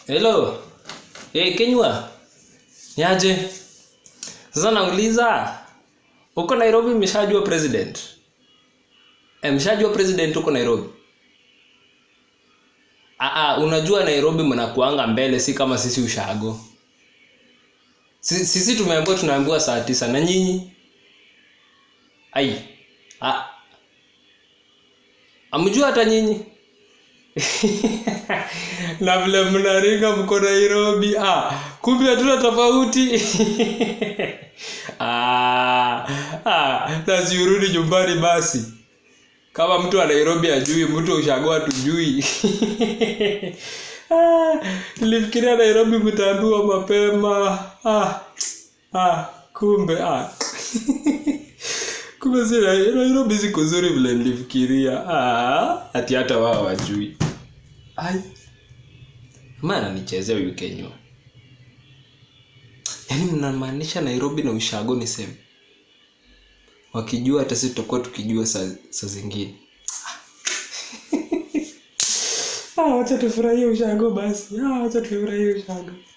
Hello. Hey, Kenywa. Niaje? Sasa nauliza uko Nairobi mshajua president? Eh, mshajua president uko Nairobi? Ah, ah, unajua Nairobi mnakuanga mbele si kama sisi ushago. Sisi, sisi tumeambiwa tunaambiwa saa tisa na nyinyi? Ai. Ah. Amjua hata nyinyi? na vile mnaringa mko Nairobi ah, kumbe hatuna tofauti ah, ah, na siurudi nyumbani basi kama mtu wa Nairobi ajui mtu wa ushagoa tujui ah, nilifikiria Nairobi mtaambiwa mapema ah, ah, kumbe ah. kumbe si Nai- Nairobi si kuzuri vile nilifikiria ah, ati hata wao wajui ai maana nichezea huyu Kenywa yaani mnamaanisha Nairobi na ushago ni same wakijua hata sisi tutakuwa tukijua saa, saa zingine ah, wacha tufurahie ushago basi ah, wacha tufurahie ushago